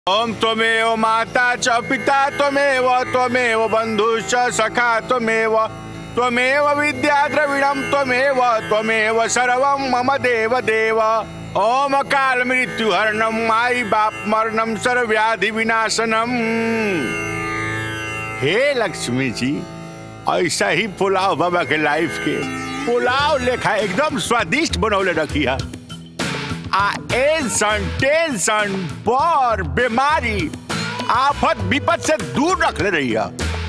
ओम त्वमेव माता च पिता त्वमेव त्वमेव बन्धुश्च सखा त्वमेव त्वमेव विद्या द्रविणं त्वमेव त्वमेव सर्वं मम देव देव ओम काल मृत्यु हरणम माई बाप मरणम सर्वव्याधि विनाशनम हे लक्ष्मी जी ऐसा ही पुलाव बाबा के लाइफ के पुलाव लेखा एकदम स्वादिष्ट बनौले रखी है आ एंसन टेंशन बर बीमारी आफत विपद से दूर रख ले रही है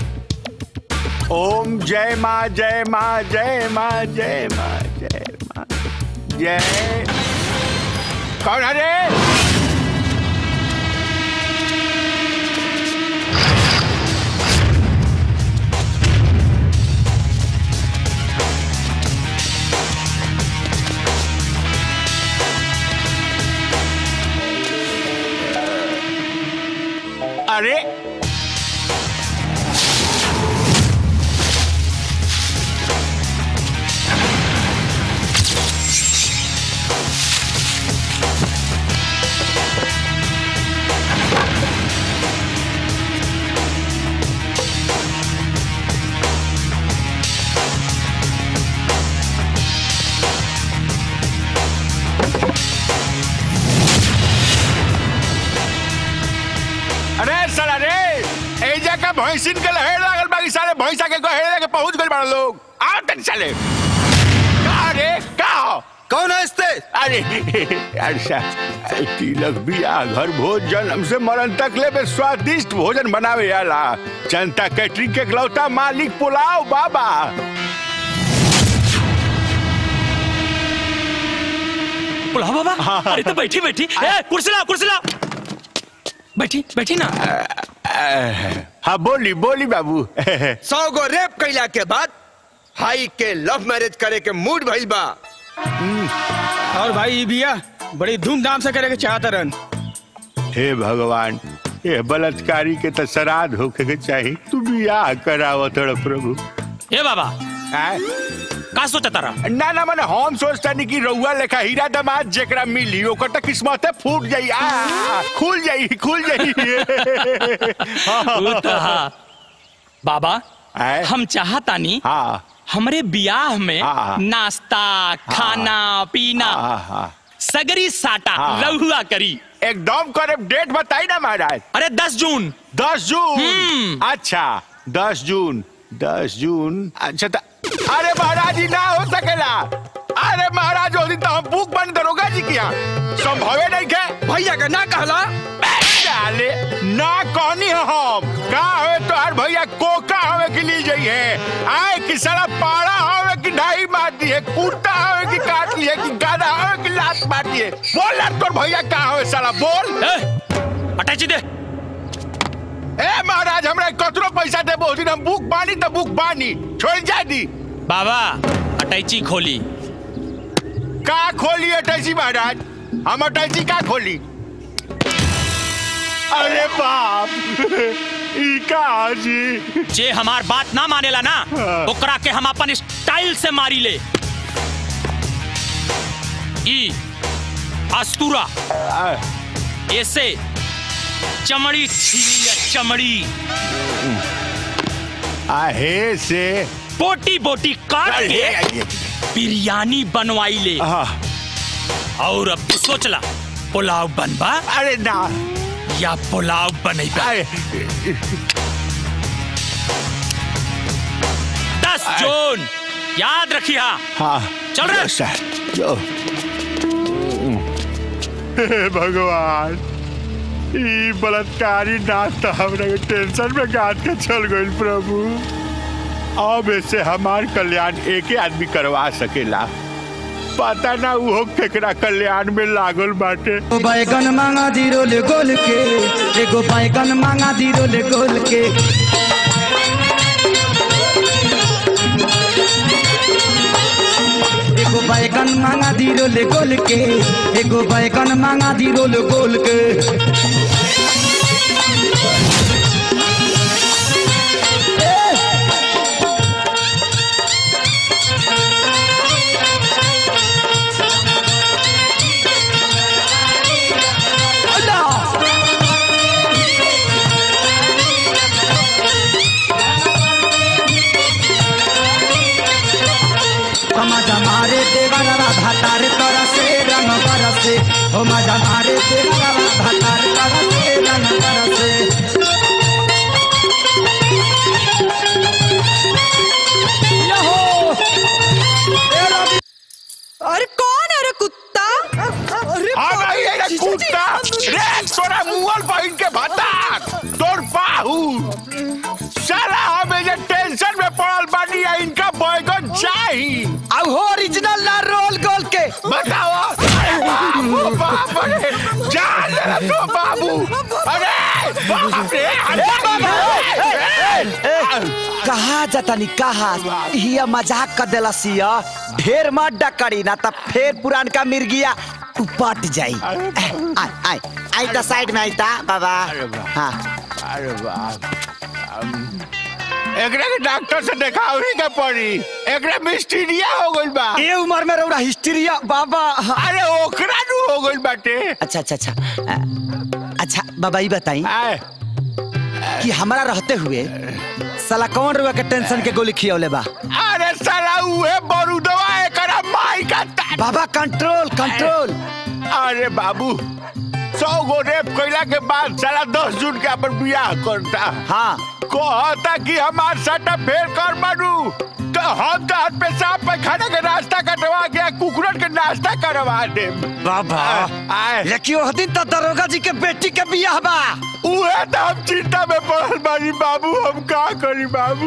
ओम जय माँ जय माँ जय माँ जय माँ जय माँ जय कौन है रे अरे अरे साला रे ए जगह भैंसिन के लहेड़ लागल बाकी सारे भैंसा के गहेड़ लेके पहुंच गए बड़ा लोग आओ तन साले का रे का हो कौन है इसते अरे अच्छा तिलक बिया घर भोज जन्म से मरण तक ले बे स्वादिष्ट भोजन बनावे आला जनता कैटरिंग के इकलौता मालिक पुलाव बाबा पुलाव बाबा अरे तो बैठी बैठी ए, कुर्सी ला कुर्सी ला बैठी बैठी ना हाँ बोली बोली बाबू सौ गो रेप कैला के बाद हाई के लव मैरिज करे के मूड भइल बा और भाई ई बिया बड़ी धूमधाम से करे के चाहत रहन हे भगवान ये बलात्कारी के तो श्राद्ध होके के चाहिए तू बियाह करावत रह प्रभु ए बाबा आय? का सोचा तारा ना ना मने हम सोचता नहीं कि रउआ लेखा हीरा दमाद जेकरा मिली ओकर तो किस्मते फूट जाई आ खुल जाई खुल जाई उ त हा। बाबा आय? हम चाहतानी हाँ हमरे बियाह में हाँ। नाश्ता खाना पीना हाँ हाँ सगरी साटा हाँ। लहुआ करी एकदम करे डेट बताई ना महाराज अरे दस जून दस जून हम्म। अच्छा दस जून दस जून अच्छा त अरे महाराज जी ना हो सकेला अरे महाराज उस दिन तो हम बुक बन दरोगा जी किया संभवे नहीं के भैया का ना कहला डाले ना कहनी है हम का हवे तो हर भैया कोका हवे कि ली जाइए आए कि साला पाड़ा हवे कि ढाई मार दिए कुर्ता हवे कि काट लिए कि गाना हवे कि लात मार दिए बोल यार तोर भैया का हवे साला बोल ए, अटैची दे ए महाराज हमरा कतरो पैसा दे बहुत दिन हम बुक बानी तो बुक बानी छोड़ जा दी बाबा अटैची खोली का खोली अटैची महाराज हम अटैची का खोली अरे बाप ई का जी जे हमार बात ना मानेला ना हाँ। ओकरा के हम अपन स्टाइल से मारी ले ई अस्तूरा आ, ऐसे चमड़ी छीली ले चमड़ी आहे से बोटी बोटी काट अरे, के अरे, बिरयानी बनवाई ले हाँ, और अब तू सोचला पुलाव बनबा अरे ना या पुलाव बनेगा अरे दस जून याद रखिया हाँ चल रहे? जो सर जो हे भगवान ई बलात्कारी नाच तो हमरा के टेंशन में गाद के चल गइल प्रभु अब ऐसे हमार कल्याण एके आदमी करवा सकेला पता ना उहो केकरा कल्याण में लागल बाटे एगो बैगन मांगा दी रोल गोल के एगो बैगन मांगा दी रोल गोल के एगो बैगन मांगा दी रोल गोल के एगो बैगन मांगा दी रोल गोल के हो मजा मारे तेरा भतार तरसे रंग तरसे अरे कौन है रे कुत्ता अरे आ बाप गई रे, है रे जीजा जी, कुत्ता रे तोरा मुअल बहिन के भत्ता तोर बाहू साला हमें जे टेंशन में पड़ल बानी है इनका बैगन चाही अब हो ओरिजिनल ना रोल गोल के बताओ अरे बाबू बाप रे जान ले तो बाबू अरे बाप रे अरे कहा जतनी कहा हिया मजाक कर देला सिया ढेर मत डकड़ी ना तब फेर पुरानका मिर्गिया उपट जाई आई आई आई द साइड में आई ता बाबा हाँ अरे बाप एकरे के डॉक्टर से देखावही के पड़ी एकरे मिस्टीरिया हो गइल बा ये उम्र में रौरा हिस्टीरिया बाबा हाँ। अरे ओकरा नु हो गइल बाटे अच्छा अच्छा अच्छा अ, अच्छा बाबा ये बताई आए कि हमारा रहते हुए साला कौन रुआ के टेंशन के गोली खियौले बा अरे साला उहे बरूदवा एकरा माई का ता- बाबा कंट्रोल कंट्रोल अरे बाबू सौ गो रेप कैला के बाद साला दस जून के अपन बियाह करता हाँ कहता कि हमार सटा फेर कर मारू तो हम तो हाथ पे साफ पैखाने के नाश्ता कटवा के कुकुरन के नाश्ता करवा दे बाबा आए लेकिन उस दिन तो दरोगा जी के बेटी के बियाह बा उहे तो हम चिंता में पड़ल बानी बाबू हम का करी बाबू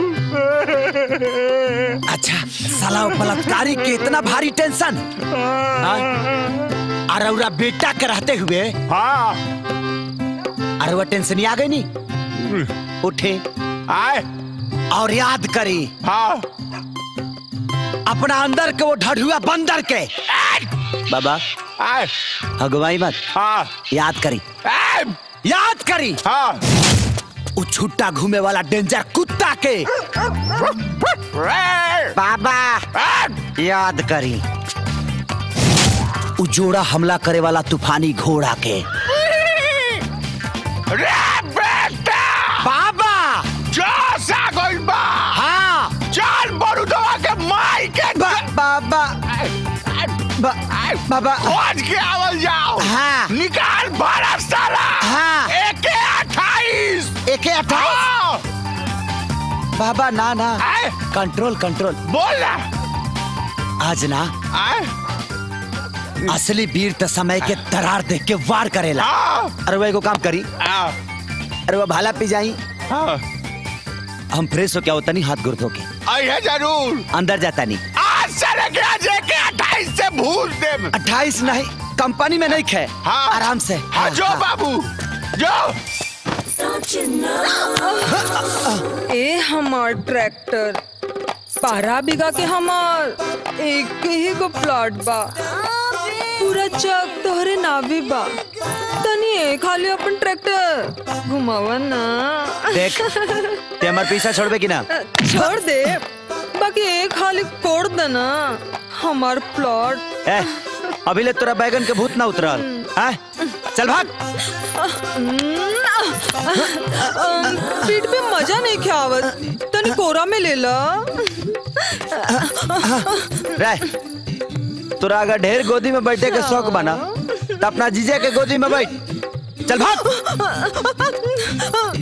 अच्छा साला वो बलात्कारी के इतना भारी टेंशन हाँ? अरे उरा बेटा के रहते हुए हाँ अरे वो टेंशन ही आ गई नहीं उठे आए और याद करी हाँ अपना अंदर के वो ढढ़ुआ बंदर के बाबा आए अगुवाई मत हाँ याद करी आए याद करी हाँ वो छुट्टा घूमे वाला डेंजर कुत्ता के रे, बाबा आए, याद करी वो जोड़ा हमला करे वाला तूफानी घोड़ा के रे बेटा बाबा जो सा गइल बा हाँ चल बरूदवा के माई के बा, बाबा बा, बाबा खोज के आवल जाओ हाँ। निकाल बारह साला हाँ। एक अट्ठाईस एक अट्ठाईस हाँ। बाबा ना ना आए, कंट्रोल कंट्रोल बोल ना आज ना आए, असली वीर त समय के दरार देख के वार करेला हाँ, अरे वो एगो काम करी हाँ, अरे वो भाला पी जाई हाँ। हम फ्रेश हो क्या होता नहीं हाथ गुर्द होके आइए जरूर अंदर जाता नहीं आज से लेके आज एक अट्ठाईस से भूल दे अट्ठाईस नहीं कंपनी में नहीं खे हाँ। आराम से हाँ जो बाबू जो ए हमार ट्रैक्टर बारह बीघा के हमार एक ही गो प्लॉट बा पूरा चक तोहरे नावी बा तनी ए खाली अपन ट्रैक्टर घुमावा ना देख ते हमार पीछा छोड़बे कि ना छोड़ दे बाकी एक खाली कोड़ देना हमार प्लॉट ए अभी ले तोरा बैगन के भूत ना उतरल हैं? चल भाग पीठ पे मजा नहीं खावत तनी कोरा में ले ला रे तोरा अगर ढेर गोदी में बैठे के शौक बना तो अपना जीजा के गोदी में बैठ चल भाग